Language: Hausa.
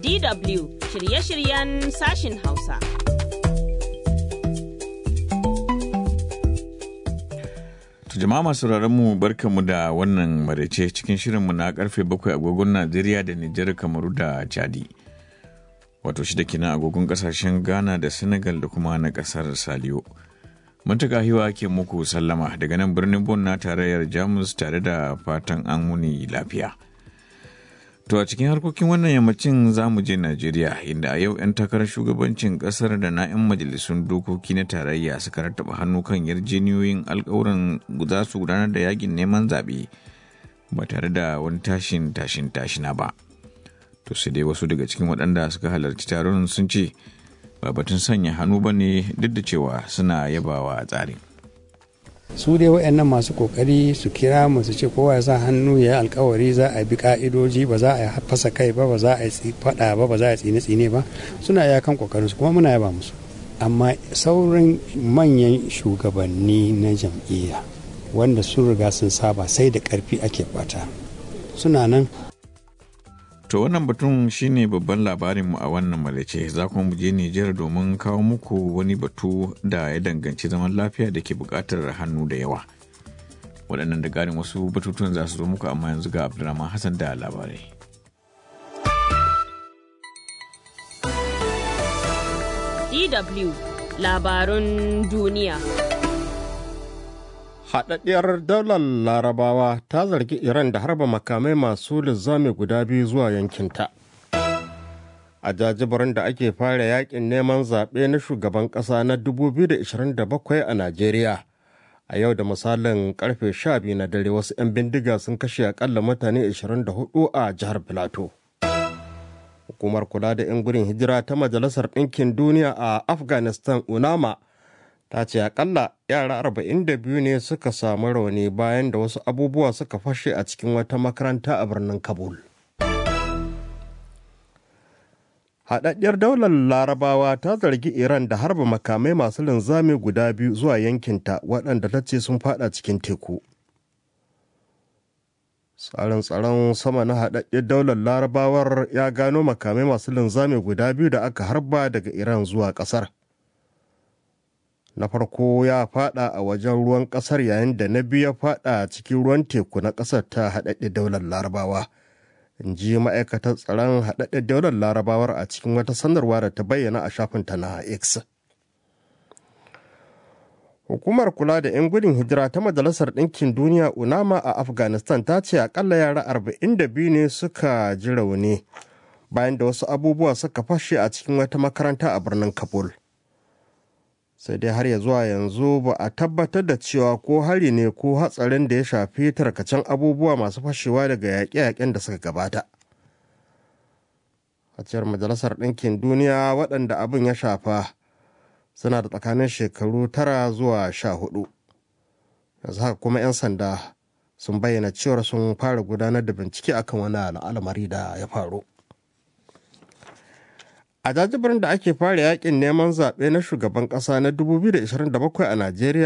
DW shirye-shiryen sashin Hausa. jama'a masu mu barkanmu da wannan maraice cikin shirinmu na karfe bakwai agogon Najeriya da Nijar Kamaru da Chadi. Wato shida kenan agogon kasashen Ghana da Senegal da kuma na kasar Saliyo. Muntaka hiwa ke muku sallama daga nan birnin Bon na tarayyar Jamus tare da fatan an wuni lafiya. To a cikin harkokin wannan yammacin za mu je Najeriya inda a yau 'yan takarar shugabancin kasar da na 'yan majalisun dokoki na tarayya suka rattaba hannu kan yarjeniyoyin alkawuran za su gudanar da yakin neman zaɓe ba tare da wani tashin tashin tashina ba. To sai dai wasu daga cikin waɗanda suka halarci taron sun ce ba batun sanya hannu ba ne duk da cewa suna yabawa tsarin. su dai waɗannan masu kokari su kira mu su ce kowa ya sa hannu ya yi alkawari za a bi ka'idoji ba za a fasa kai ba ba za a yi fada ba ba za a tsine tsine ba suna ya kan kokarin su kuma muna yaba musu amma sauran manyan shugabanni na jam'iyya wanda sun riga sun saba sai da karfi ake bata suna nan To wannan batun shine babban labarinmu a wannan malace za kuma mu je Nijar domin kawo muku wani batu da ya danganci zaman lafiya da ke buƙatar hannu da yawa. Waɗannan da ƙarin wasu batutuwan za su zo muku amma yanzu ga Abdulrahman Hassan da labarai. DW labarun duniya. Haɗaɗɗiyar daular larabawa ta zargi Iran da harba makamai masu lizzami guda biyu zuwa yankinta. A jajibirin da ake fara yakin neman zaɓe na shugaban ƙasa na 2027 a Najeriya. A yau da misalin karfe 12 na dare wasu 'yan bindiga sun kashe akalla mutane 24 a jihar Filato. Hukumar kula da 'yan gudun hijira ta Majalisar Ɗinkin Duniya a Afghanistan UNAMA ta ce akalla yara 42 ne suka samu rauni bayan da wasu abubuwa suka fashe a cikin wata makaranta a birnin kabul haɗaɗɗiyar daular larabawa ta zargi iran da harba makamai masu linzami guda biyu zuwa yankinta waɗanda ta ce sun fada cikin teku tsarin tsaron sama na haɗaɗɗiyar daular larabawar ya gano makamai masu linzami guda biyu da aka harba daga iran zuwa ƙasar na farko ya fada a wajen ruwan kasar yayin da na biyu ya fada cikin ruwan teku na kasar ta haɗaɗɗe daular larabawa in ji ma'aikatar tsaron haɗaɗɗe daular larabawar a cikin wata sanarwa da ta bayyana a shafinta na x hukumar kula da 'yan gudun hijira ta majalisar ɗinkin duniya unama a afghanistan ta ce akalla yara 42 ne suka ji rauni bayan da wasu abubuwa suka fashe a cikin wata makaranta a birnin kabul sai dai har ya zuwa yanzu ba a tabbatar da cewa ko hari ne ko hatsarin da ya shafi tarkacen abubuwa masu fashewa daga yaƙe-yaƙen da suka gabata a cewar majalisar ɗinkin duniya waɗanda abin ya shafa suna da tsakanin shekaru tara zuwa sha hudu yanzu haka kuma 'yan sanda sun bayyana cewar sun fara gudanar da bincike akan wani al'amari da ya faru a jajibirin da ake fara yakin neman zaɓe na shugaban ƙasa na 2027 a najeriya